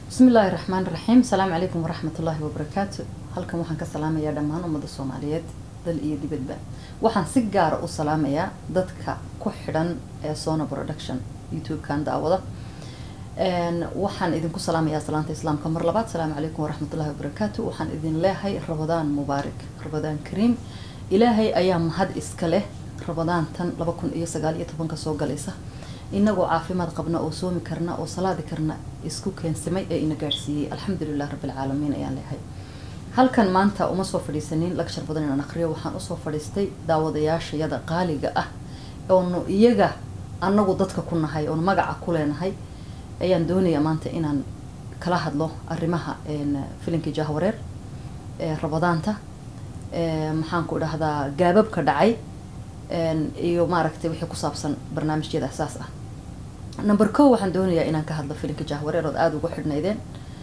bismi illaahi raxmaan raxiim asalaamu calaykum waraxmat ullaahi wabarakaatu halkan waxaan ka salaamayaa dhammaan ummadda soomaaliyeed dal iyo dibadba waxaan si gaara u salaamayaa dadka ku xidhan ee sona production youtube-kan daawada waxaan idinku salaamayaa salaanta islaamka mar labaad asalaamu calaykum waraxmatullahi wabarakaatu waxaan idin leehay rabadaan mubaarak rabadaan kariim ilaahay ayaa mahad iska leh rabadaantan laba kun iyo sagaal iyo tobanka soo galaysa inagoo caafimaad qabna oo soomi karna oo salaadi karna isku keensamay ee ina gaadhsiiyey alxamdulilah rabbilcaalamiin ayaan leehay halkan maanta uma soo fadhiisanin lagshar badan inaan aqriyo waxaan usoo fadhiistay daawadayaashayada qaaliga ah oonu iyaga anagu dadka ku nahay oonu magaca ku leenahay ayaan doonayaa maanta inaan kala hadlo arrimaha filinkii jahwareer ee rabadaanta maxaan ku dhahdaa gaababka dhacay iyo maaragtay wixii ku saabsan barnaamijyada asaas ah number ko waxaan doonayaa inaan ka hadlo filinka jahwareer ood aada ugu xidhnaydeen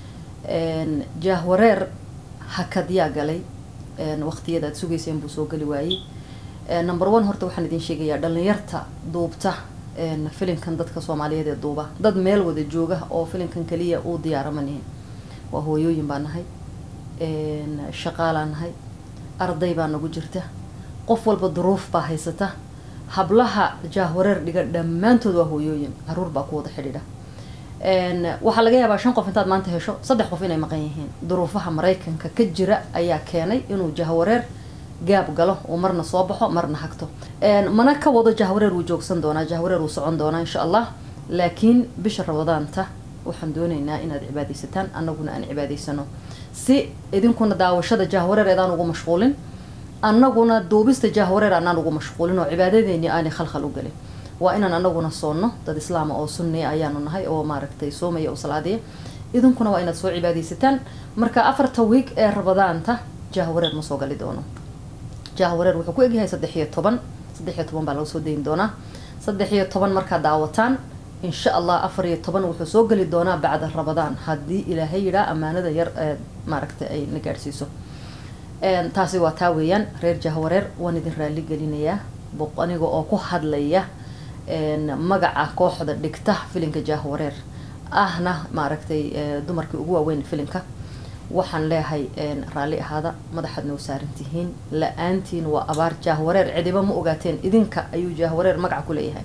jahwareer hakadyaa galay waqtiyada aad sugayseen buu soo gali waayey number one horta waxaan idin sheegayaa dhalinyarta duubta filinkan dadka soomaaliyeed ee duuba dad meel wada jooga oo filinkan kaliya uu diyaaramanyihin waa hooyooyin baa nahay shaqaalaa nahay arday baa nagu jirta qof walba duruuf baa haysata hablaha jahwareer dhiga dhammaantood waa hooyooyin caruur baa ku wada xidhiidha waxaa laga yaabaa shan qof intaad maanta hesho saddex qof inay maqan yihiin duruufaha maraykanka ka jira ayaa keenay inuu jahwareer gaab galo uu marna soo baxo marna hagto mana ka wado jahwareer wuu joogsan doonaa jahwareer wuu socon doonaa insha allah laakiin bisha rabadaanta waxaan doonaynaa inaad cibaadaysataan annaguna aan cibaadaysano si idinkuna daawashada jahwareer eedaan ugu mashquulin annaguna duubista jahwareer aanaan ugu mashquulin oo cibaadadeeni aanay khalkhal u gelin waa inaan anaguna soonno dad islaama oo sunniya ayaanu nahay oo maaragtay soomaya oo salaadiya idinkuna waa inaad soo cibaadaysataan marka afarta wiig ee rabadaanta jahwareer ma soo gali doono jahwareer wuxuu ku egyahay saddex iyo toban saddex iyo toban baa laga soo dayin doonaa saddex iyo toban markaad daawataan insha allah afar iyo toban wuxuu soo geli doonaa bacda rabadaan haddii ilaahay yidhaa ammaanada yar ee maaragtay ay na gaadhsiiso taasi waa taa weeyaan reer jahwareer waan idin raali gelinayaa aniga oo ku hadlaya magaca kooxda dhigta filinka jahwareer ahna maaragtay dumarkii ugu waaweyn filinka waxaan leehay raalli ahaada madaxaad noo saarantihiin la-aantiin waa abaar jahwareer cidiba ma ogaateen idinka ayuu jahwareer magaca ku leeyahay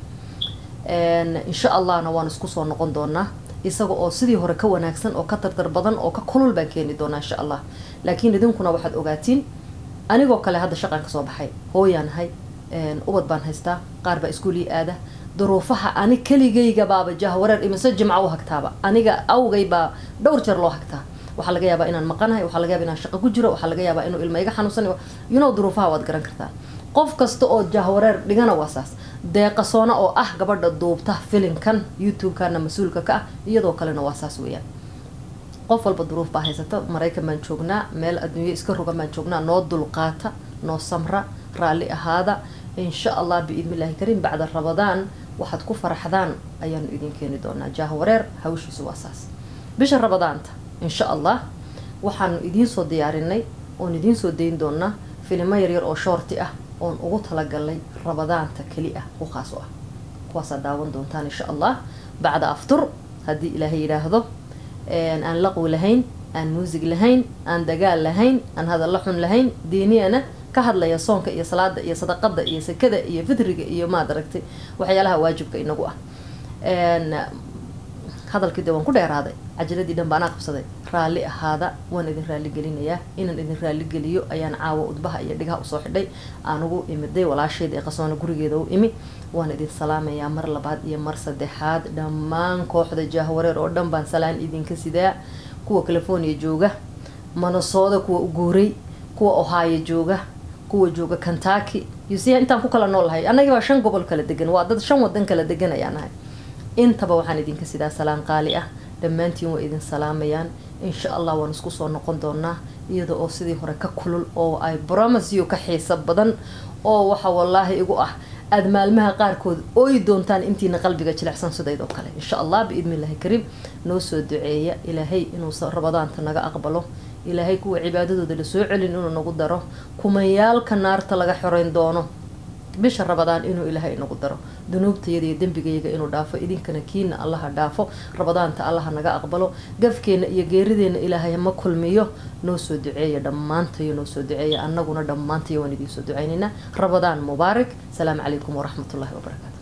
insha allahna waan isku soo noqon doonaa isaga oo sidii hore ka wanaagsan oo ka dardar badan oo ka kulul baan keeni doonaa insha allah laakiin idinkuna waxaad ogaatiin anigoo kale hadda shaqaan kasoo baxay hooyaanahay ubad baan haystaa qaar baa iskuulii aada duruufaha ani keligayga baaba jahwareer imise jimca u hagtaaba aniga awgay baa dhowr jeer loo hagtaa waxaa laga yaabaa inaan maqanahay waxaa laga yaaba inaan shaqo ku jiro waxaa laga yaabaa inuu ilma iga xanuunsan you know duruufaha waad garan kartaa qof kasta oo jahwareer dhigana waa saas deeqasoona oo ah gabadha duubta filinkan youtube-kana mas-uulka ka ah iyadoo kalena waa saas weeyaan qof walba duruuf baa haysata maraykan baan joognaa meel adduunyo iska rogan baan joognaa noo dulqaata noo samra raalli ahaada insha allah biidnillahi kariim bacda rabadaan waxaad ku faraxdaan ayaanu idin keeni doonaa jahwareer hawshiisu waa saas bisha rabadaanta insha allah waxaanu idiin soo diyaarinay oon idiin soo dayn doonaa filimo yaryar oo shoorti ah oon ugu talagalnay rabadaanta keli ah u khaas u ah kuwaasaad daawan doontaan insha allah bacda aftur haddii ilaahay yidhaahdo aan laqwi lahayn aan muusig lahayn aan dagaal lahayn aan hadallo xun lahayn diiniyana ka hadlaya soonka iyo salaada iyo sadaqada iyo sekada iyo fitriga iyo maad aragtay waxyaalaha waajibka inagu ah hadalkii de waan ku dheeraaday cajiladii dhan baanaa qabsaday raalli ahaada waan idin raalli gelinayaa inaan idin raalli geliyo ayaan caawa udbaha iyo dhigaha usoo xidhay aan ugu imiday walaashayda ee qasoona gurigeeda u imi waan idin salaamayaa mar labaad iyo mar saddexaad dhammaan kooxda jahwareer oo dhan baan salaan idinka sidaa kuwa california jooga manasooda kuwa uguuray kuwa ohio jooga kuwa jooga kentucky yusiya intaan ku kala noolahay annagii baa shan gobol kala degan waa dad shan wadan kala degan ayaan ahay intaba waxaan idinka sidaa salaan qaali ah dhammaantiin way idin salaamayaan insha allah waan isku soo noqon doonaa iyada oo sidii hore ka kulul oo ay bromasiyo ka xiiso badan oo waxa wallaahi igu ah aada maalmaha qaarkood ooyi doontaan intiina qalbiga jilecsan sidaydoo kale insha allah biidni illahi kariim noo soo duceeya ilaahay inuu rabadaanta naga aqbalo ilaahay kuwa cibaadadooda lasoo celin inuu nagu daro kumayaalka naarta laga xoreyn doono bisha rabadaan inuu ilaahay inagu daro dunuubtayada iyo dembigayaga inuu dhaafo idinkana kiina allaha dhaafo rabadaanta allaha naga aqbalo gafkeena iyo geerideena ilaahay ma kulmiyo noo soo duceeya dhammaantayo noo soo duceeya annaguna dhammaantayo waan idiin soo ducaynaynaa rabadaan mubaarak asalaamu calaykum waraxmatullahi wabarakaatu